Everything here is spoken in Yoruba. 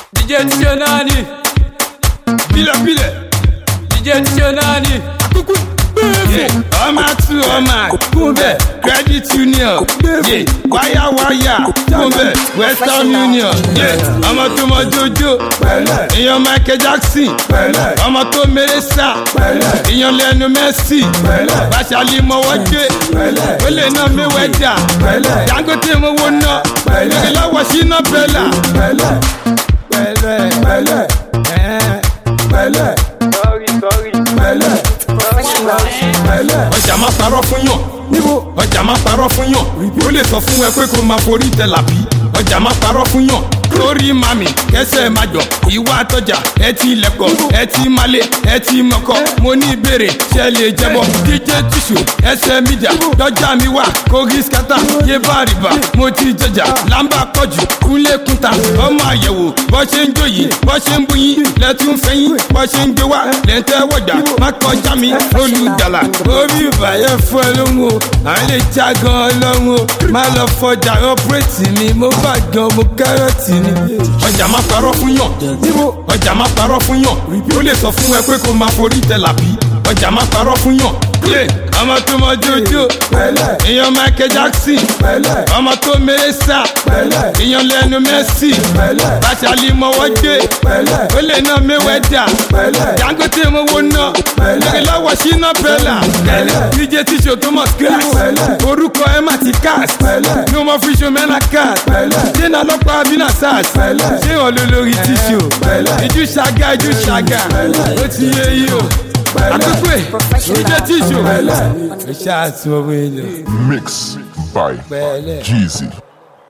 DJ Tionani Bílẹ̀ bílẹ̀. DJ Tionani Kúkú. Yeah. Ọmọ tu ọmọ kún bẹ́ẹ̀ credit union yeah. wáyà wáyà kún bẹ́ẹ̀ western union yeah. ọmọ tó mọ jojo èèyàn michael jackson ọmọ tó mèrè sá èèyàn lẹnu messi bàṣálí mọwọ́ dé ó lè ná mẹ́wẹ́dà dangote mowó ná lórí lọ́wọ́ síná bẹ́là. pẹ̀lẹ́ pẹ̀lẹ́ pẹ̀lẹ́ pẹ̀lẹ́ pẹ̀lẹ́ ọjà máa parọ́ fún yàn níbo ọjà máa parọ́ fún yàn ó lè sọ fún ẹ pé kó máa forí tẹ làbí ọjà máa parọ́ fún yàn lórí mami kẹsẹ̀ máa jọ ìwà àtọjà ẹ ti lẹ̀kọ̀ ẹ ti malẹ̀ ẹ ti mọ̀kọ́ mo ní ìbéèrè ṣe lè jẹ́bọ̀ dj tissue ẹsẹ̀ mídíà dọ́jà mi wà kogi skata yé bá rìbá mo ti jẹjà làǹbà pọ̀jù kúnlé kúta ọmọ àyẹ̀wò bọ́ ṣe ń jòyè bọ́ ṣe ń buyin lẹ́tún fẹ́yìn bọ́ ṣe ń gbé wá lẹ́ńtẹ́ wọ̀jà má kọjá mi olùdàlà orí ìbàyẹ̀ fún ẹ lóhùn o àwọn lè já gan ọlọ́run o má lọ fọjà ọpẹ́rẹ́tì mi mo bá gan mo kárọ̀tì ni. ọjà má parọ́ fún yàn ọjà má parọ́ fún yàn ó lè sọ fún ẹ pé kó máa forí tẹ làbí ọjà má parọ́ fún yàn. yé ọmọ tó mọ jojo èèyàn michael jackson ọmọ tó mèrè sá èèyàn lẹnu messi bàṣálí mọwọ́ dé ó lè ná mẹ́wẹ́dà dangote mowó ná lórí lọ́wọ́ síná bẹ́là dj tíṣe thomas glass orúkọ ẹ má ti cast ní ọmọ fíṣọ mẹ́nà cast dènà lọ́pàá abínà sars ṣé wọn ló lórí tíṣe ìjú ṣàgà ìjú ṣàgà ó ti yé yí o àkókò ẹ dj tíṣe ó ṣáà tí wọ́n wé lọ. Mix by Pẹ̀lẹ́. Jeezy.